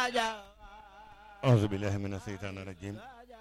أعوذ بالله من الشيطان الرجيم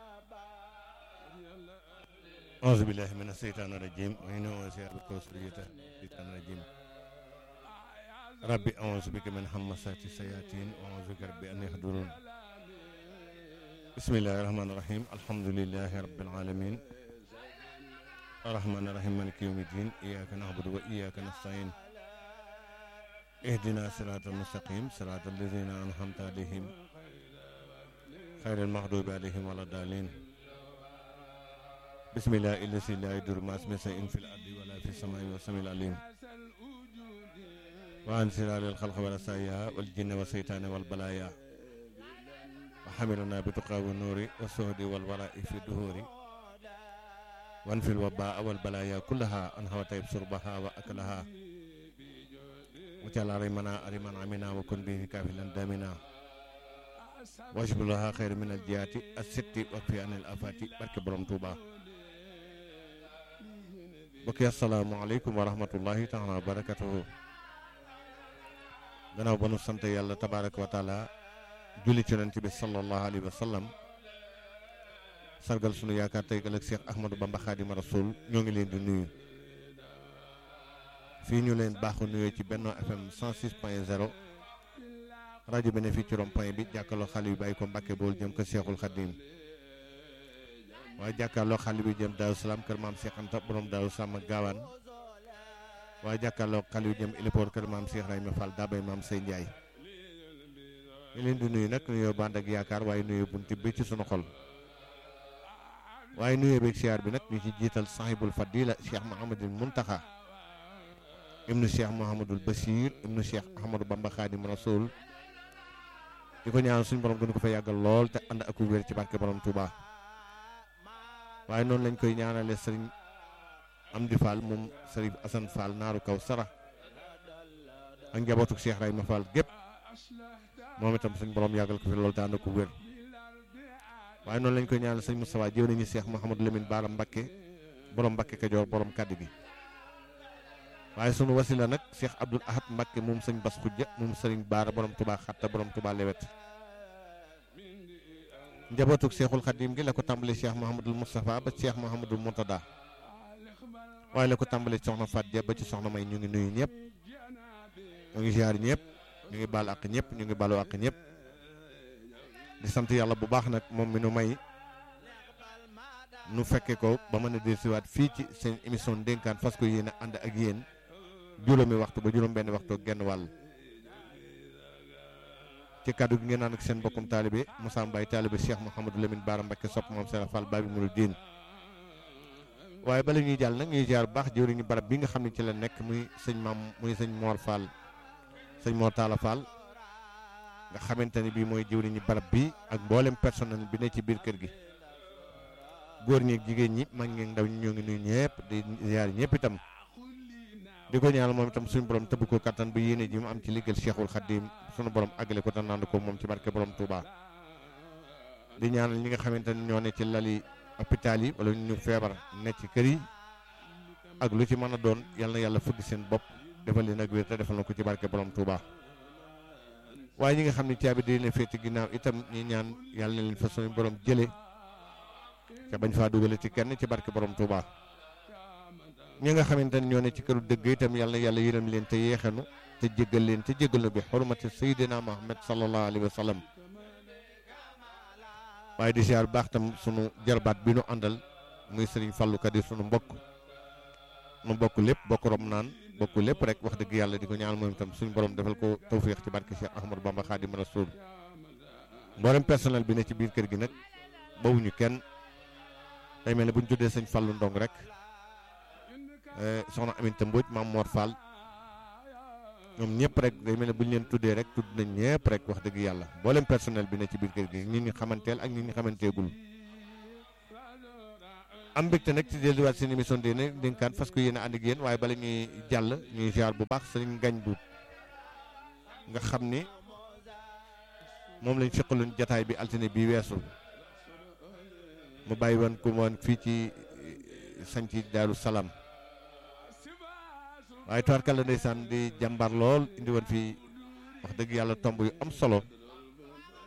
أعوذ بالله من الشيطان الرجيم وإنه وسيع بكوسرية الشيطان الرجيم ربي أعوذ بك من همسات الشياطين وأعوذ بك ربي أن يحضرون بسم الله الرحمن الرحيم الحمد لله رب العالمين الرحمن الرحيم مالك يوم الدين إياك نعبد وإياك نستعين اهدنا صراط المستقيم صراط الذين أنعمت عليهم خير المغضوب عليهم ولا الضالين بسم الله الذي لا يضر مع اسمه شيء في الأرض ولا في السماء والسميع العليم وعن سرار الخلق والرسايا والجن والشيطان والبلايا وحملنا بتقى والنور والسهد والوراء في الدهور وانفي الوباء والبلايا كلها أنها طيب شربها وأكلها وجعل ريمنا أريمان عمنا وكن به كافلا دامنا واجب لها خير من الجيات الست وكفي عن الآفات برك برم توبا بكي السلام عليكم ورحمة الله تعالى وبركاته gannaaw ba nu sant yàlla tabaaraka wa taala julli ci yonent bi sallallahu alayhi wa sallam sargal sunu yaakaar tey ëllëg Cheikh Ahmadou Bamba Xaadimu Rasuul ñoo ngi leen di nuyu fii ñu leen baaxu nuyoo ci Benno FM 106 point 0 rajo bi ne fii ci rond point bi jàkkaarloo xale yu bàyyi ko Mbàkke bool jëm ko Cheikhul Khadim waaye jàkkaarloo xale bi jëm Daaru Salaam kër maam Cheikh Anta borom Daaru Salaam ak gaawaan waaye jàkkaarloo xale yu jëm Ilipoor kër maam Cheikh Rayma Fall daabay maam Sey Ndiaye ñu leen di nuyu nag nuyoo bànd ak yaakaar waaye nuyoo bunti bi ci sunu xol waaye nuyoo beeg siyaar bi nag ñu ci jiital sahibul fadila Cheikh Mouhamadul Muntaxa ibnu Cheikh Mouhamadul Bachir ibnu Cheikh Ahmadou Bamba Xaadim Rasul di ko ñaan suñu borom gën ko fa yàggal lool te ànd ak wér ci barke borom Touba waaye noonu lañ koy ñaanale sëriñ Amdi Fall moom sëriñ Assane Fall naaru kaw sara ak njabootu Cheikh Rayma Fall gépp moom itam suñu borom yàggal ko fi lool te ànd ak wér waaye noonu lañ koy ñaanal sëñ Moustapha jëw nañu Cheikh Mouhamadou Lamine Baara Mbakke borom Mbakke Kajoor borom kaddu gi waaye sunu wasila nag Cheikh Abdoul Ahad Mbakke moom sëñ Bas Xujja moom sëriñ Baara borom Touba Xatta borom Touba Lewet njabootug Cheikhul Khadim gi la ko tàmbali Cheikh Mouhamadul Moustapha ba Cheikh Mouhamadul Moutada waaye la ko tàmbali soxna Fat Ja ba ci soxna May ñu ngi nuyu ñëpp ñu ngi ziar ñëpp ñu ngi baal ak ñëpp ñu ngi baalu ak ñëpp di sant yàlla bu baax nag moom mi nu may nu fekke ko ba mën a dellusiwaat fii ci seen émission ndénkaan fas ko yéen a ànd ak yéen juróomi waxtu ba juróom benn waxtu genn wàll ci kàddu gi ngeen ànd ak seen mbokkum taalibe Moussa Mbaye taalibe Cheikh Mouhamadou Lamine Bara Mbacké sopp moom Serigne Fall Babi Mouridine waaye bala ñuy jàll nag ñuy jaar bu baax jëwriñu barab bi nga xam ne ci la nekk muy sëñ maam muy sëñ Mor Fall sëñ Mor Talla Fall nga xamante ni bii mooy jëwriñu barab bi ak mboolem personnel bi ne ci biir kër gi góor ñi ak jigéen ñi mag ñi ndaw ñi ñoo ngi nuyu ñëpp di ziar ñëpp itam di ko ñaanal moom itam suñu borom tëbb ko kattan bu yéene ji mu am ci liggéeyal Cheikhul Khadim suñu borom àggale ko te naan ko moom ci barke borom Touba di ñaanal ñi nga xamante ni ñoo ne ci lali hôpital yi wala ñu feebar ne ci kër yi ak lu ci mën a doon yal na yàlla fëgg seen bopp defal leen ak wér te defal na ko ci barke borom Touba waaye ñi nga xam ne caabi di leen féete ginnaaw itam ñi ñaan yàlla na leen fa suñu borom jële te bañ faa dugale ci kenn ci barke borom Touba ñi nga xamante ne ñoo ne ci këru dëgg itam yàlla yàlla yërëm leen te yeexanu te jéggal leen te jéggal na bi xurmati sayyidina Muhammad sallallahu alayhi wa sallam waaye di siyaar baax tam sunu jarbaat bi nu àndal muy sëriñ Fallou Kadi sunu mbokk nu bokk lépp bokk rom naan bokk lépp rek wax dëgg yàlla di ko ñaan moom itam suñu borom defal ko tawféex ci barke Cheikh Ahmadou Bamba Khadim Rasoul mboolem personnel bi ne ci biir kër gi nag bawuñu kenn day mel ne bu ñu tuddee sëñ Fallou Ndong rek soxna Aminta Mbodj maam Mor Fall ñoom ñëpp rek day mel ne bu ñu leen tuddee rek tudd nañ ñëpp rek wax dëgg yàlla mboolem personnel bi ne ci biir kër gi ñi ñu xamanteel ak ñi ñu xamanteegul am mbégte nag ci delluwaat seen émission dina dénkaan parce que yéen a ànd ak yéen waaye bala ñuy jàll ñuy ziar bu baax sëriñ ngañ bu nga xam ni moom lañ seqaloon jataay bi altine bi weesu mu bàyyi woon ko woon fii ci sañci Daaru Salaam waaye tubaarkal la ndeysaan di jàmbar lool indi woon fii wax dëgg yàlla tomb yu am solo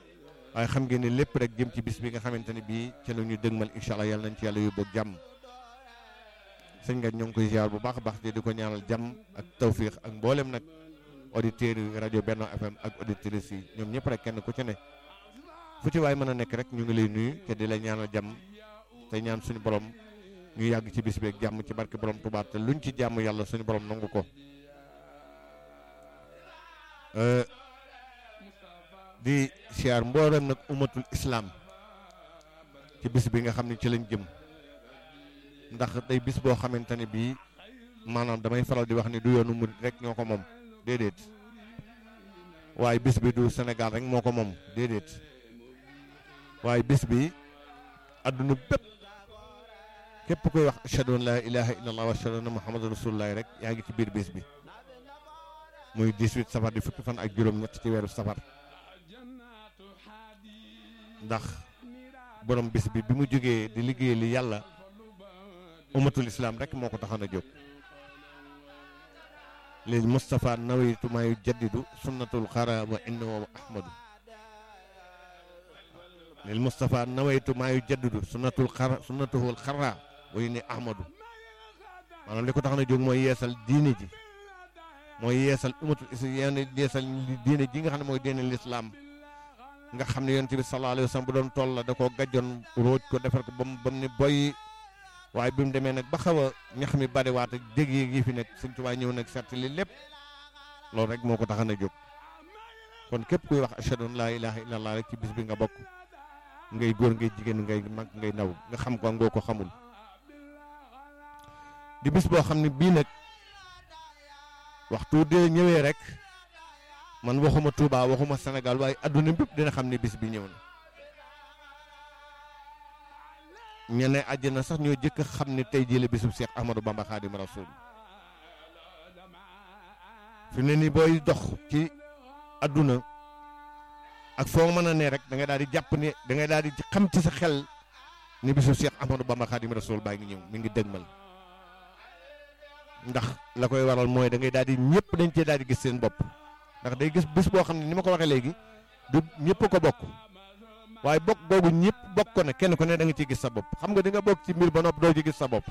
waaye xam ngeen ne lépp rek jëm ci bis bi nga xamante ne bii ca la ñu dëgmal incha allah yàlla nañ ci yàlla yóbbu ak jàmm sëñ nga ñoo ngi koy ziar bu baax a baax di ko ñaanal jàmm ak tawfiix ak mboolem nag auditeurs yi rajo Benno FM ak auditrices yi ñoom ñëpp rek kenn ku ci ne fu ci waay mën a nekk rek ñu ngi lay nuyu te di la ñaanal jàmm te ñaan suñu borom ñu yàgg ci bis bi ak jàmm ci barke borom Tuubaa te luñ ci jàmm yàlla suñu borom nangu ko. di siyaar mboolem nag umatul islam ci bis bi nga xam ne ci lañ jëm ndax day bis boo xamante ne bii maanaam damay faral di wax ni du yoonu murit rek ñoo ko moom déedéet waaye bis bi du Sénégal rek moo ko moom déedéet waaye bis bi àdduna bépp képp koy wax ashhadu an laa ilaha illallah wa ashhadu anna muhammadu rasulullah rek yaa ngi ci biir bis bi muy 18 safar di fukki fan ak juróom-ñett ci weeru safar ndax borom bis bi bi mu jógee di liggéey li yàlla umatul islam rek moo ko taxoon a jóg lil Moustapha nawaytu maa yu jaddidu sunnatul xara wa innahu ahmadu lil Moustapha nawaytu maa yu jaddidu sunnatul xara sunnatuhul xara wa inni ahmadu maanaam li ko taxoon a jóg mooy yeesal diine ji mooy yeesal umatul islam yeesal diine ji nga xam ne mooy diine lislaam nga xam ne yonent bi sallallahu alayhi wa sallam bu doon toll la da koo gàjjoon róoj ko defar ko ba mu ba mu ne boy waaye bi mu demee nag ba xaw a ñax mi bariwaat ak dég yi fi nekk Sëñ Tuubaa ñëw nag setti li lépp loolu rek moo ko taxan a jóg kon képp kuy wax ashhadu an laa ilaha illallah rek ci bis bi nga bokk ngay góor ngay jigéen ngay mag ngay ndaw nga xam ko ngoo ko xamul di bis boo xam ne bii nag waxtu de ñëwee rek man waxuma Touba waxuma Sénégal waaye adduna bépp dina xam ne bis bi ñëw na ñene àjjana sax ñoo jëkk xam ne tey jii la bisub Cheikh Ahmadou Bamba Khadim Rasoul fi ne nii booy dox ci adduna ak foo mën a ne rek da ngay daal di jàpp ne da ngay daal di xam ci sa xel ni bisub Cheikh Ahmadou Bamba Khadim Rasoul baa ngi ñëw mi ngi dëgmal ndax la koy waral mooy da ngay daal di ñëpp dañ cee daal di gis seen bopp. ndax day gis bis boo xam ne ni ma ko waxee léegi du ñëpp ko bokk waaye bokk googu ñëpp bokk ko ne kenn ku ne da nga ciy gis sa bopp xam nga di nga bokk ci mbir ba nopp doo ci gis sa bopp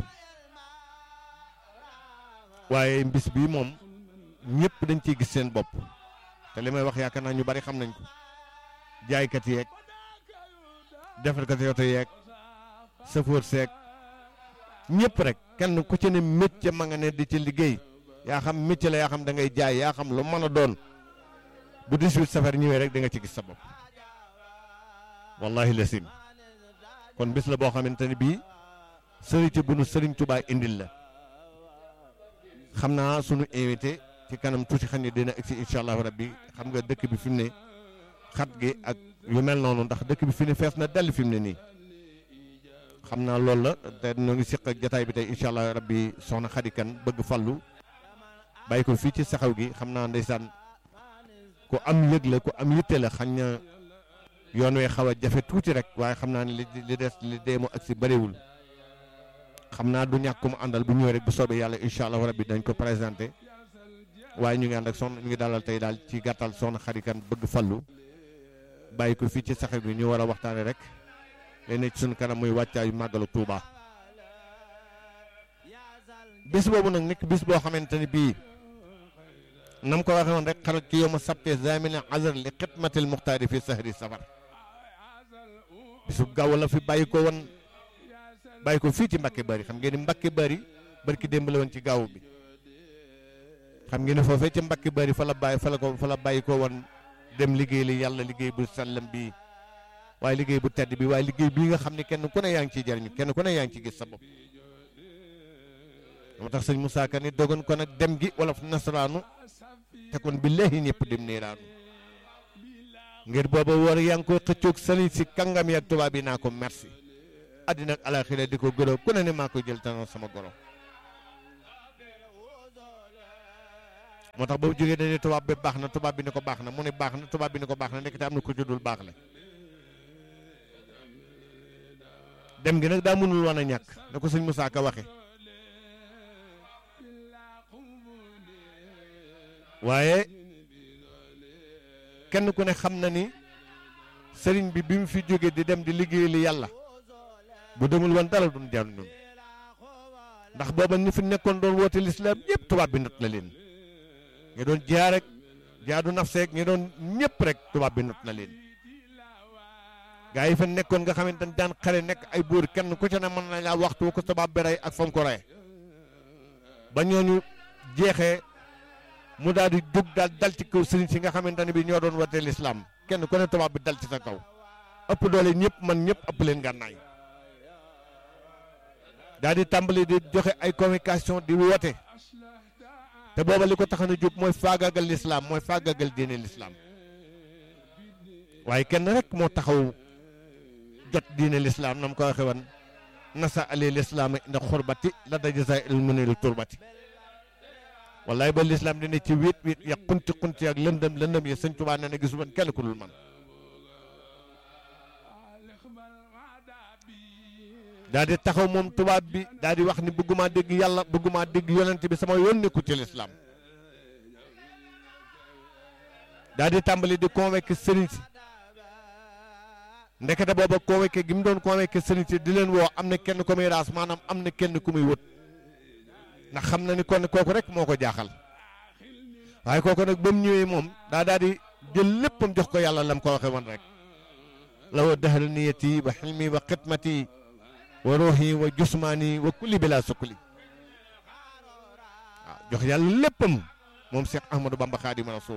waaye bis bii moom ñëpp dañ ciy gis seen bopp te li may wax yaakaar naa ñu bari xam nañ ko jaaykat yeeg defarkat yoto yeeg sëfoor seeg ñëpp rek kenn ku ci ne métier ma nga ne di ci liggéey yaa xam métier la yaa xam da ngay jaay yaa xam lu mën a doon bu 18 safar ñëwee rek da nga ci gis sa bopp wallahi lasim kon bis la boo xamante ne bii sëriñ ci bu nu sëriñ Tuubaa indil la xam naa sunu invité ci kanam tuuti xam ne dina egsi incha allahu rabbi xam nga dëkk bi fi mu ne xat gi ak yu mel noonu ndax dëkk bi fi ne fees na dell fi mu ne nii xam naa loolu la te ñoo ngi siq ak jataay bi tey incha allah rabbi soxna Xadi Kan bëgg fallu bàyyi ko fii ci saxaw gi xam naa ndeysaan ku am yëg la ku am yitte la xañ na yoon wee xaw a jafe tuuti rek waaye xam naa ne li li des li deemu ak si bëriwul xam naa du ñàkk mu àndal bu ñëwee rek bu soobee yàlla incha allah rabbi dañ ko présenté waaye ñu ngi ànd ak soxna ñu ngi dalal tey daal ci gàttal soxna Xadi Kan bëgg fallu bàyyi ko fii ci saxaw gi ñu war a waxtaane rek léegi ci suñu kanam muy wàccaayu màggalu Tuuba bis boobu nag nekk bis boo xamante ni bii nam ko waxee woon rek xarat ci yow ma sabte zamine azar li xidmatil muxtaari fi sahri safar bisu gaaw la fi bàyyi ko woon bàyyi ko fii ci Mbàkke Bari xam ngeen ni Mbàkke Bari barki démb la woon ci gaaw bi xam ngeen ni foofee ci Mbàkke Bari fa la bàyyi fa la ko fa la bàyyi ko woon dem liggéey li yàlla liggéey bu sallam bi waaye liggéey bu tedd bi waaye liggéey bii nga xam ne kenn ku ne yaa ngi ciy jariñu kenn ku ne yaa ngi ci gis sa bopp moo tax sëñ Moussa Ka ni dogon ko nag dem gi wolof nasaraanu te kon billahi ñëpp dem niiraanu ngir booba war yaa ngi koy xëccoog sëriñ si kàngam yi ak tubaab yi naa ko merci àddina ak alaxira di ko gërëm ku ne ni maa koy jël tanoon sama goro moo tax ba mu jógee dañuy tubaab bi baax na tubaab bi ni ko baax na mu ne baax na tubaab bi ni ko baax na nekk te am na ko juddul baax la dem gi nag daa mënul woon a ñàkk na ko sëñ Moussa Ka waxe waaye kenn ku ne xam na ni sëriñ bi bi mu fi jóge di dem di liggéey li yàlla bu demul woon dara duñ jar ñun ndax booba ñi fi nekkoon doon woote lislaam ñëpp tubaab bi not na leen ñi doon jaar rek jaadu nafseek ñi doon ñëpp rek tubaab bi not na leen gaa yi fa nekkoon nga xamante ne daan xare nekk ay buur kenn ku ci ne mën na laa waxtu ko tubaab bi rey ak fam ko rey ba ñooñu jeexee mu daal di jóg daal dal ci kaw sëriñ si nga xamante ne bi ñoo doon woote lislaam kenn ku ne tubaab bi dal ci sa kaw ëpp doole ñëpp man ñëpp ëpp leen gànnaay daal di tàmbali di joxe ay communication di woote te booba li ko tax na jóg mooy faagaagal lislaam mooy faagaagal diine lislaam waaye kenn rek moo taxaw jot diine lislaam nam ko waxe woon nasa ali lislaam inda xurbati la dajasa il munil turbati wallaay ba lislaam dina ci wéet wéet ya xunti xunti ak lëndëm lëndëm yi sëñ Tuubaa nee na gisu man kenn ku dul man daal di taxaw moom tubaab bi daal di wax ni bëgguma dégg yàlla bëgguma dégg yonent bi sama yoon nekku ci lislaam daal di tàmbali di convaincre sëriñ si ndekete booba convaincre gi mu doon convaincre sëriñ si di leen woo am na kenn ku muy raas maanaam am na kenn ku muy wët ndax xam na ni kon kooku rek moo ko jaaxal waaye kooku nag ba mu ñëwee moom daa daal di jël léppam jox ko yàlla lam ko waxe woon rek la wa dahal niyati wa xilmi wa xidmati wa ruuxi wa jusmaani wa kulli bila sukkuli waaw jox yàlla léppam moom Cheikh Ahmadou Bamba Xaadimu Rasuul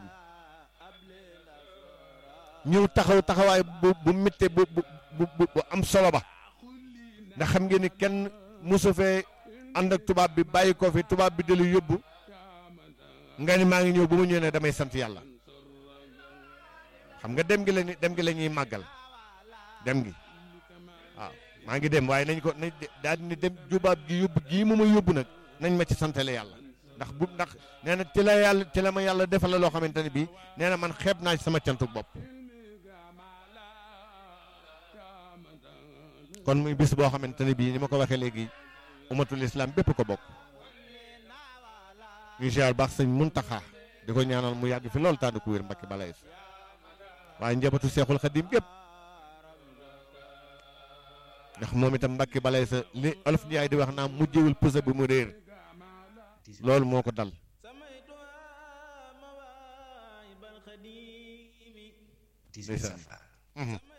ñëw taxaw taxawaay bu bu métte bu bu bu bu am solo ba ndax xam ngeen ni kenn mosu fee ànd ak tubaab bi bàyyi ko fi tubaab bi dalu yóbbu nga ni maa ngi ñëw bu ma ñëwee ne damay sant yàlla xam nga dem gi la dem gi la ñuy màggal dem gi waaw maa ngi dem waaye nañ ko nañ daal di dem jubaab gi yóbbu gii mu ma yóbbu nag nañ ma ci santale yàlla ndax bu ndax nee na ci la yàlla ci la ma yàlla defal la loo xamante ne bii nee na man xeeb naa ci sama cantu bopp kon muy bis boo xamante ne bii ni ma ko waxee léegi umatul islam bépp ko bokk ñu ziar baax sëñ Muntaxa di ko ñaanal mu yàgg fi loolu tànn ku wér mbakki balay waaye njabootu seexul xadim gépp ndax moom itam mbakki balay sa li olof Njaay di wax naa mujjewul pusa bi mu réer loolu moo ko dal ndeysaan